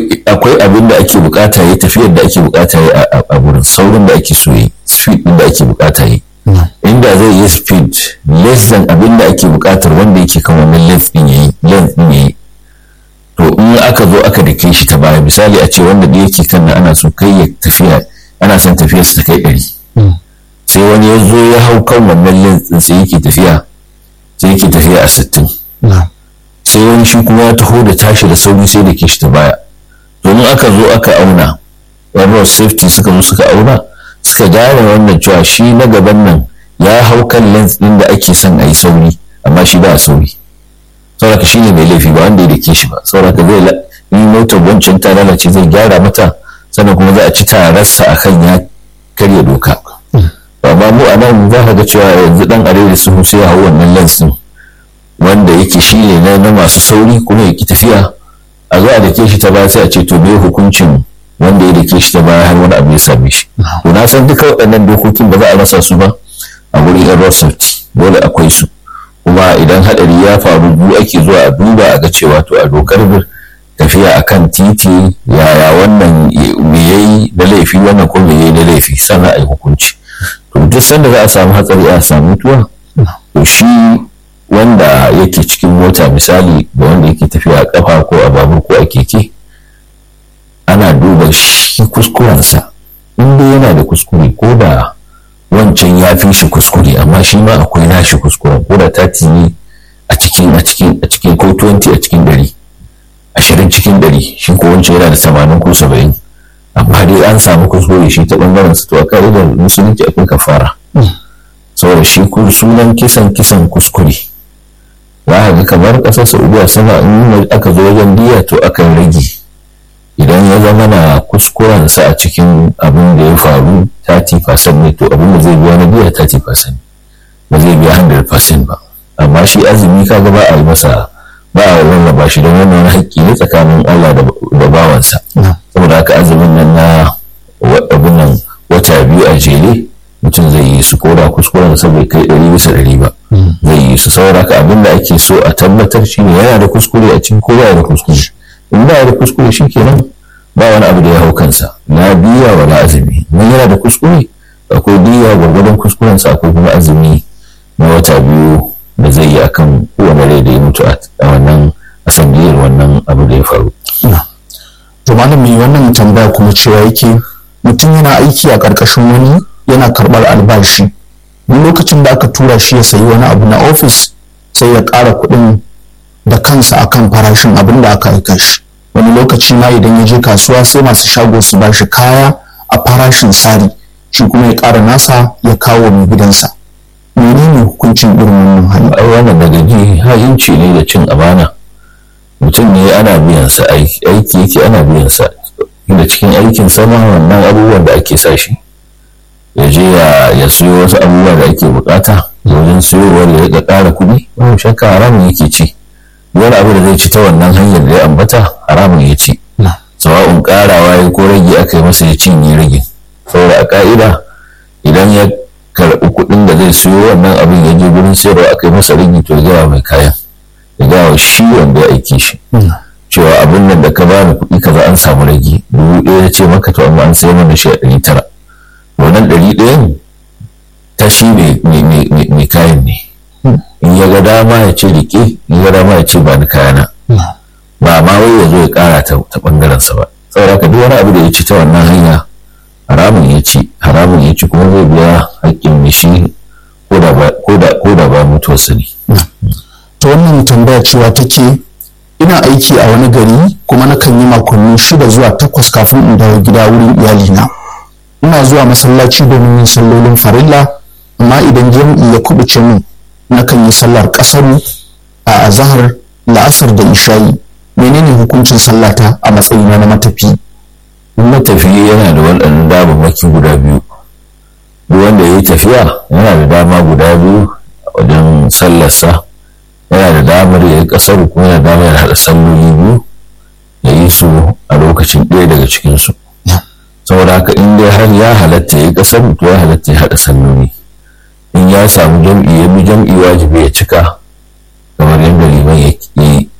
akwai abin da ake bukata yi tafiyar da ake bukata yi a gurin saurin da ake so yi speed din da ake bukata yi inda zai yi speed less than abin da ake bukatar wanda yake kan wannan length din yayi length din yayi to in aka zo aka dake shi ta baya misali a ce wanda da yake kan nan ana so kai ya tafiya ana son tafiyar su ta kai ɗari sai wani ya zo ya hau kan wannan length din sai yake tafiya sai yake tafiya a sittin sai wani shi kuma ya taho da tashi da sauri sai da ke shi ta baya domin aka zo aka auna road safety suka zo suka auna suka gane wannan cewa shi na gaban nan ya hau kan lens din da ake son a yi sauri amma shi ba sauri sauraka shi ne mai laifi ba wanda ya dake shi ba sauraka zai yi motar wancan ta lalace zai gyara mata sannan kuma za a ci tararsa a kan ya karya doka amma mu a nan za ka ga cewa yanzu dan arewa su sai ya hau wannan lens din wanda yake shi ne na masu sauri kuma ya ki tafiya a zo a dake shi ta baya sai a ce to me hukuncin wanda ya dake shi ta baya har wani abu ya same shi to na san duka waɗannan dokokin ba za a rasa su ba a wurin yan road safety dole akwai su kuma idan hadari ya faru bu ake zuwa a duba a ga cewa to a dokar tafiya akan titi yaya wannan me yayi na laifi wannan ko me yayi na laifi sannan a yi hukunci to duk sanda za a samu hatsari a samu mutuwa to shi wanda yake cikin mota misali da wanda yake tafiya a kafa ko a babur ko a keke ana duba shi kuskurensa inda yana da kuskure ko da wancan ya fi shi kuskure amma shi ma akwai nashi kuskuren ko da tati ne a cikin a cikin a cikin ko 20 a cikin dari ashirin cikin dari shi ko wancan yana da tamanin ko saba'in amma dai an samu kuskure shi ta bangaren su to a ka'idar musulunci akwai kafara saboda shi sunan kisan kisan kuskure za ga kamar ƙasar saudiya sama in aka zo wajen diya to akan rage idan ya zama na kuskurensa a cikin abin da ya faru 30% ne to abin da zai biya na diya 30% ba zai biya 100% ba amma shi azumi kaga ba a yi masa ba a rarraba shi don wannan haƙƙi ne tsakanin Allah da bawansa saboda haka azumin nan na abin nan wata biyu a jere mutum zai yi su koda kuskuren sa bai kai ɗari bisa ɗari ba zai yi su saboda haka abin da ake so a tabbatar shi ne yana da kuskure a cikin ko yana da kuskure in ba da kuskure shi kenan ba wani abu da ya hau kansa na biya wa na azumi in yana da kuskure akwai biya gwargwadon kuskuren sa ko kuma azumi na wata biyu da zai yi akan kowane rai da ya mutu a wannan asandiyar wannan abu da ya faru. to malami wannan tambaya kuma cewa yake mutum yana aiki a ƙarƙashin wani yana karɓar albashi duk lokacin da aka tura shi ya sayi wani abu na ofis sai ya ƙara kuɗin da kansa akan farashin abin da aka aika shi wani lokaci ma idan ya je kasuwa sai masu shago su ba shi kaya a farashin sari shi kuma ya ƙara nasa ya kawo mai gidansa menene hukuncin irin wannan hali ai wannan daga ji ha'inci ne da cin amana mutum ne ana biyan sa aiki yake ana biyan sa inda cikin aikin sama wannan abubuwan da ake sa shi ya je ya siyo wasu abubuwa da ake bukata wajen siyowar ya riƙa ƙara kuɗi babu shakka haramun yake ci wani abu da zai ci ta wannan hanyar da ya ambata haramun ya ci sawa'un ƙarawa ya ko rage aka yi masa ya cinye rage saboda a ka'ida idan ya karɓi kuɗin da zai siyo wannan abin ya je gurin sayarwa aka yi masa rage to ya gaya mai kayan ya gaya wa shi wanda ya aike shi cewa abin nan da ka bani kuɗi kaza an samu rage dubu ɗaya ya ce maka to amma an sayar mana shi a ɗari tara wannan ɗari ɗayan ta shi mai kayan ne in ya ga dama ya ce rike in ya ga dama ya ce ba ni kayana ba ma wai ya zo ya kara ta bangaren sa ba saboda haka duk wani abu da ya ci ta wannan hanya haramun ya ci haramun ya ci kuma zai biya haƙƙin mishi ko da ba mutuwarsa ne. ta wannan tambaya cewa take ina aiki a wani gari kuma nakan yi makonni shida zuwa takwas kafin in dawo gida wurin iyalina ina zuwa masallaci domin yin sallolin farilla amma idan jam'i ya kubuce min nakan yi sallar kasaru a azahar la'asar da isha'i menene hukuncin sallata a matsayina na matafi matafi yana da waɗannan damammaki guda biyu duk wanda ya yi tafiya yana da dama guda biyu wajen sallarsa yana da damar ya yi kasaru kuma yana da damar ya haɗa salloli biyu ya yi su a lokacin ɗaya daga cikinsu saboda haka in dai har ya halatta ya yi kasaru to ya halatta ya haɗa salloli in ya samu jam'i ya bi jam'i wajibi ya cika kamar yadda liman ya yi